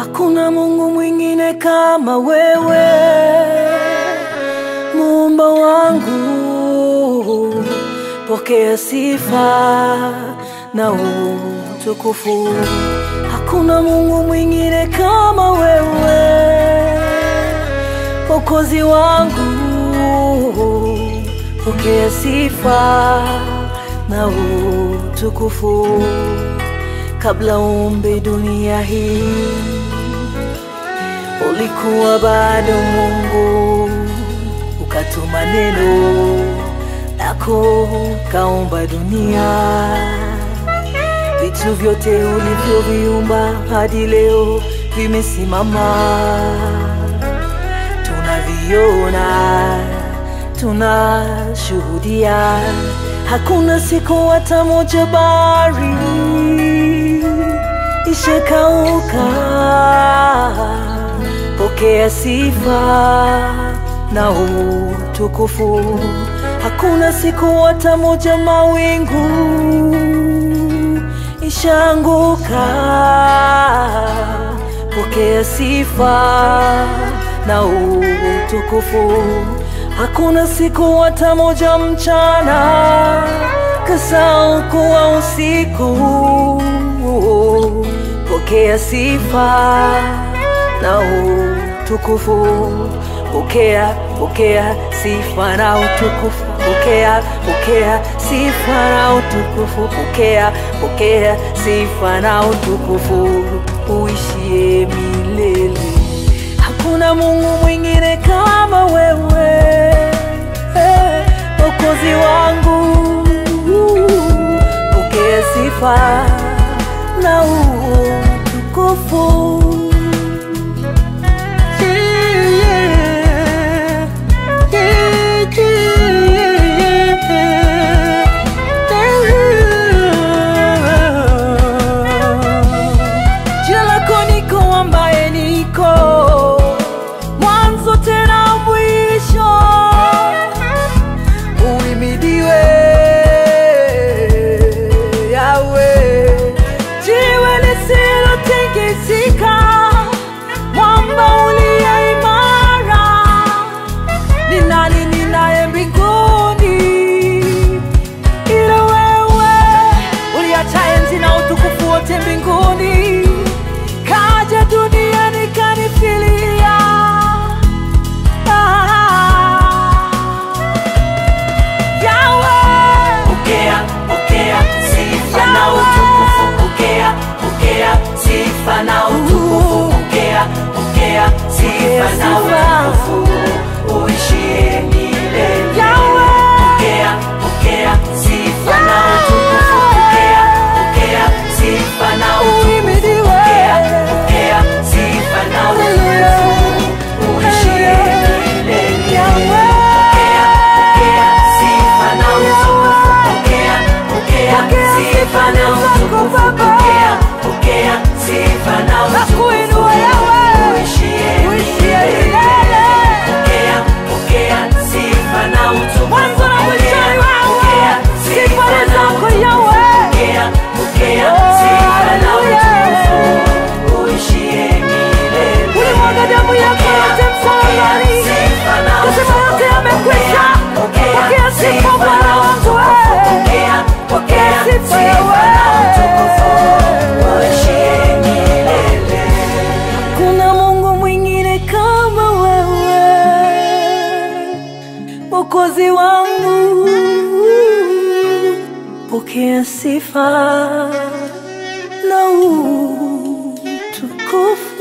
Hakuna Mungu mwingine kama wewe, muumba wangu, pokea sifa na utukufu. Hakuna Mungu mwingine kama wewe, Mwokozi wangu, pokea sifa na utukufu. Kabla umbe dunia hii, ulikuwa bado Mungu, ukatuma neno lako, kaumba dunia. Vitu vyote ulivyoviumba hadi leo vimesimama, tunaviona, tunashuhudia. Hakuna siku hata moja bahari ishakauka. Pokea sifa na utukufu. Hakuna siku hata moja mawingu ishaanguka. Pokea sifa na utukufu. Hakuna siku hata moja mchana kasau kuwa usiku. Pokea sifa na utukufu. Pokea, pokea sifa na utukufu. Pokea, pokea sifa na utukufu. Pokea, pokea sifa na utukufu. Uishie milele. Hakuna Mungu mwingine kama wewe, Mwokozi wangu. Pokea sifa na utukufu. Jina lako niko ambaye niko mwanzo tena mwisho, uhimidiwe Yawe, jiwe lisilotikisika, mwamba uliye imara. Ni nani ninaye mbinguni ila wewe uliacha enzi na utukufu wote mbinguni, kaja duniani kanifilia. Ah, Yahweh, Pokea, pokea sifa na utukufu. Pokea, pokea sifa na utukufu. Pokea, pokea sifa na utukufu. Uishie milele. Pokea, pokea sifa na utukufu. Pokea, pokea sifa na utukufu. Pokea, pokea sifa na utukufu. Uishie milele. Pokea, pokea sifa na utukufu. Pokea, pokea sifa na utukufu. Pokea, pokea sifa na utukufu. Uishie milele. Pokea, pokea sifa na utukufu. Mwanzo na mwisho ni wewe. Pokea Sifa sifa ni na zako, utukufu. Yahweh. Pokea, pokea Oh, sifa na hallelujah. utukufu. Uishie milele. Ulimwaga damu yako yote msalabani, kusema yote yamekwisha. Pokea sifa Bwana wangu, wewe. Pokea sifa Yahweh. Kuna Mungu mwingine kama wewe, Mwokozi wangu, pokea sifa na utukufu.